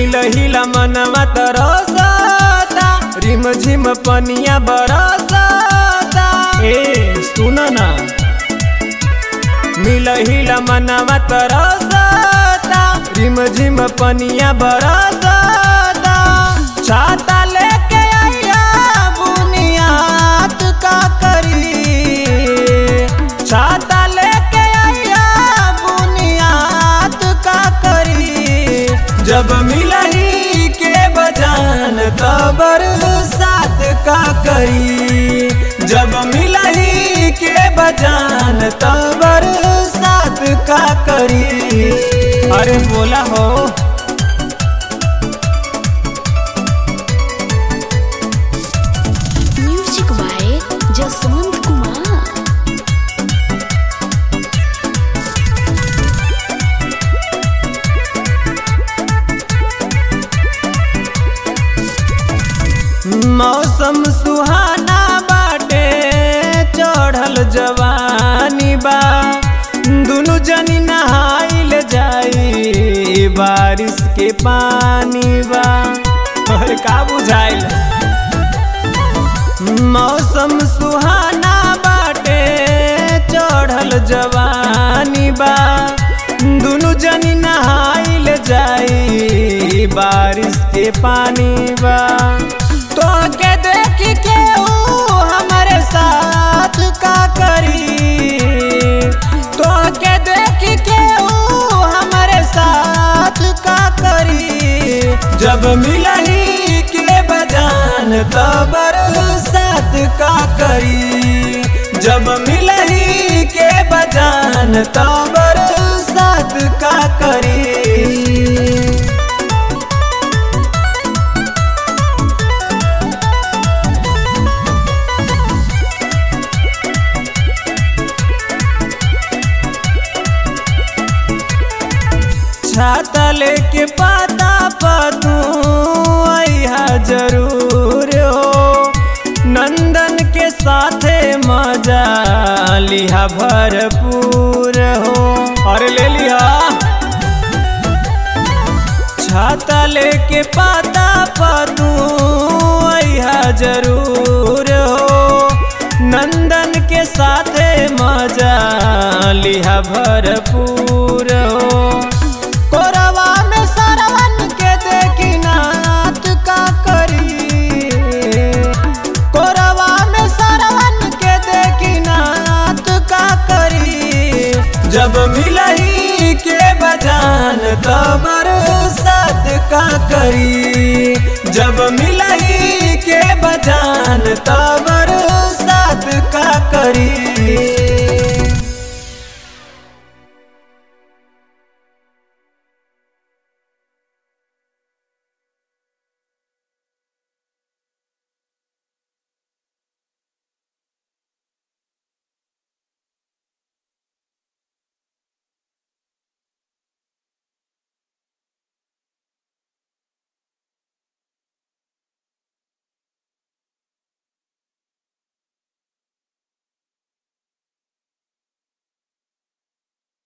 मिल हिला मनवा तरसता रिम झिम पनिया बरसता ए सुन ना मिल हिला मनवा तरसता रिम झिम पनिया बरसता छाता लेके आइया बुनियाद का करी छाता लेके आइया बुनियाद का करी जब मिलही के बजान तबर साथ का करी जब मिलही के बजान तबर साथ का करी अरे बोला हो म्यूजिक बाय जसवंत कुमार मौसम सुहाना बाटे चढ़ल जवानी बा दुनु जनी नहाइल जाई बारिश के पानी बा अरे का बुझाइल मौसम सुहाना बाटे चढ़ल जवानी बा दुनु जनी नहाइल जाई बारिश के पानी बा तो के देख के ऊ हमारे साथ का करी तो के देख के ऊ हमारे साथ का करी जब मिलही के बजान तबर साथ का करी जब मिलही के बजान तबर साथ का करी छाता लेके पाता पतू आइहा जरूर हो नंदन के साथे मजा लिहा भरपूर हो अरे ले लिया छाता लेके पाता पतू आइहा जरूर हो नंदन के साथे मजा लिहा भरपूर हो कोरवा में सरवन के देखी नाथ का करी कोरवा में सरवन के देखी नाथ का करी जब मिलही के बजान तबर साथ का करी जब मिलही के बजान तबर